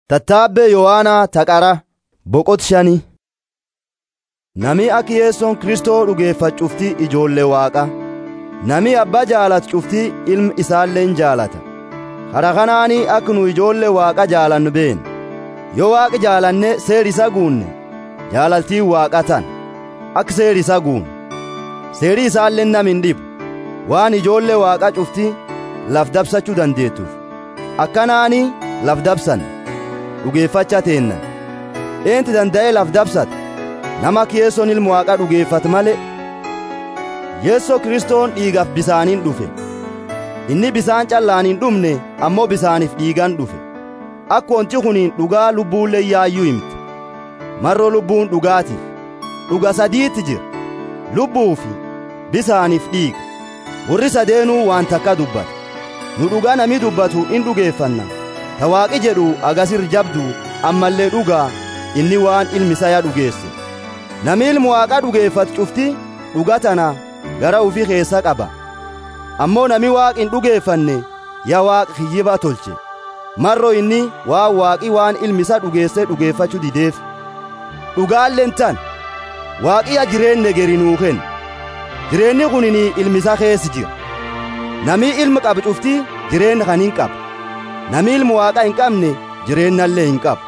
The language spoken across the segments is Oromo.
Tattaabbee Yohaanaa Taqara Boqot shanii Nami akka yeessoon Kristoo dhugeeffatu cuftii ijoollee waaqa. Nami abbaa jaalatu cuftii ilma isaallee in jaalata. Hara kanaanii akka nu ijoollee waaqa jaalannu beena. Yoo waaqa jaalanne seer isa guunne jaalaltiin waaqa tan akka seer isa guunne. Seerii isaallee nam hin dhibu. Waan ijoollee waaqa cuftii laf dabsachuu dandeettuuf. Akkanaanii laf dabsan. dhugeeffacha teenna eenti danda'ee laf dabsata nama akka yeessoon ilmu waaqa dhugeeffatu malee yeessoo kiristoon dhiigaaf bisaaniin dhufe inni bisaan callaan hin dhumne ammoo bisaaniif dhiigan dhufe akka wanti kuniin dhugaa lubbuullee yaayyuu himte marroo lubbuun dhugaatiif dhuga sadiitti jira lubbuu fi bisaaniif dhiiga warri sadeenuu waan takka dubbata nu dhugaa nami dubbatu in dhugeeffanna ta waaqi jedhu agasir jabdu ammallee dhugaa inni waan ilmi isaa ya dhugeesse nami ilmu waaqa dhugeeffatu cufti dhuga tana gara ufii keessa qaba ammoo nami waaq hin dhugeeffanne ya waaq kiyyiba tolche marro inni waan waaqi waan ilmi isa dhugeesse dhugeeffachuu dideef dhugaalleen tan waaqiya jireenne geri nuu kenna jireenni kunini ilmi isa keessa jira nami ilma qabu cufti jireenya kan hin qaba nami ilmu waaqa hin qabne jireennallee hin qabu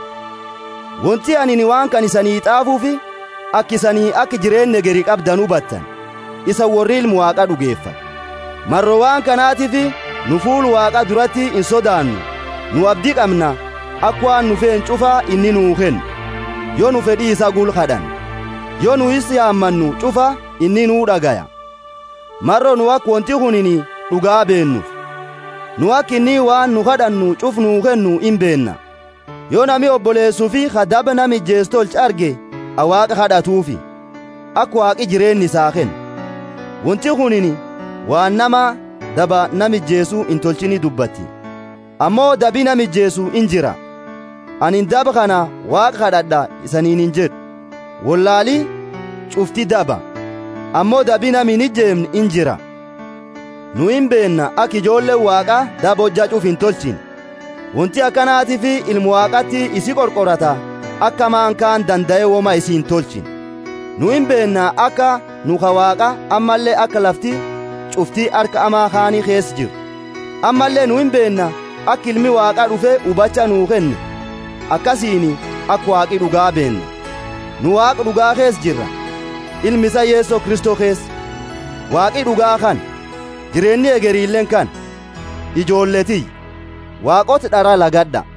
wanti ani waan kan isanii xaafuufi akka isanii akka jireenya geri qabdan hubattan isa warri ilmu waaqa dhugeeffa marro waan kanaatiif nu fuul waaqa duratti hin sodaannu nu abdii qabna akka waan nu feen cufaa inni nuu kennu yoo nu fedhii isa gulqadhan yoo nu is yaammannu cufa inni nuu dhagaya marro nu akka wanti kunini dhugaa beennuuf nu akka inni waan nu kadhannu cuf nuu kennu hin beenna yoo nami obboleessuu fi kadaba nami ijjees tolche arge awaaqa kadhatuufi akka waaqi jireenni isaa kenna wanti kunini waan nama daba nami ijjeesuu hin tolchini dubbatti ammoo dabi nami ijjeesuu in jira ani daba kana waaqa kadhadha isaniin hin jedhu wallaali cufti daba ammoo dabi nami hin ijjeemne in jira nu hin beenna akka ijoolleen waaqa daba hojjachuuf hin tolchin wanti akkanaatiif ilmu waaqatti isi qorqorata akka maankaan danda'e woma isi hin tolchin nu hin beenna akka nu ka waaqa ammallee akka lafti cuftii harka amaa kaanii keessa jiru ammallee nu hin beenna akka ilmi waaqa dhufe hubacha nuu kenne akkasiin akka waaqi dhugaa beenna nu waaqa dhugaa keessa jirra ilmi isa yeessoo kristoo keessa waaqi dhugaa kan jireenyi egeriilleen kan ijoolletii waaqota dhara lagadha